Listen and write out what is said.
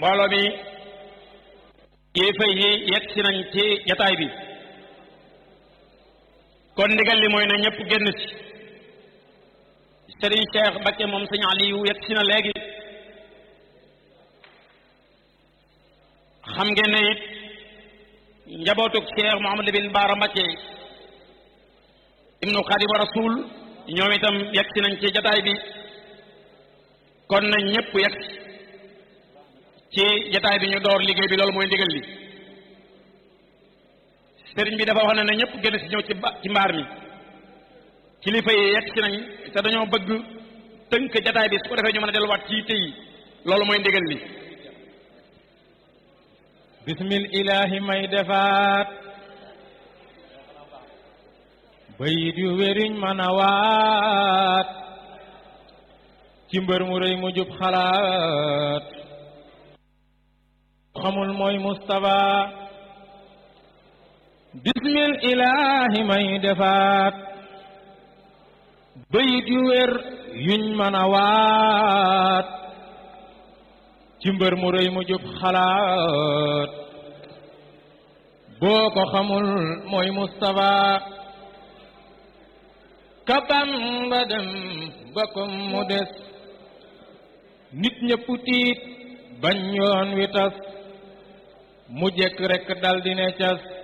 mbooloo mi kilifa yi yegg si nañ ci jataay bi kon ndigal li mooy na ñëpp génn si Serigne Cheikh Bakke moom sëñ Aliou yegg si na léegi xam ngeen ne it njabootug Cheikh Mouhamadou bin Baara Mbakke ibnu Xaadimu Rasul ñoom itam yegg si nañ ci jataay bi kon nañ ñëpp yegg ci jataay bi ñu door liggéey bi loolu mooy ndigal li sëriñ bi dafa wax ne na ñëpp gën si ñëw ci ci mbaar mi kilifa yi yegg si nañ te dañoo bëgg tënk jataay bi su ko defee ñu mën a delluwaat ci yitte yi loolu mooy ndigal li bismil ilaahi may defaat bayit yu wériñ mën a waat ci mbër mu rëy mu jub xalaat xamul mooy Mustafa bismil ilaahi may defaat bayit yu wér yuñ mën a waat ci mbër mu rëy mu jub xalaat boo ko xamul mooy Mustafa kabam ba dem ba ko mu des nit ñëpp tiit bañ yoon wi tas mu jekk rekk dal di ne cas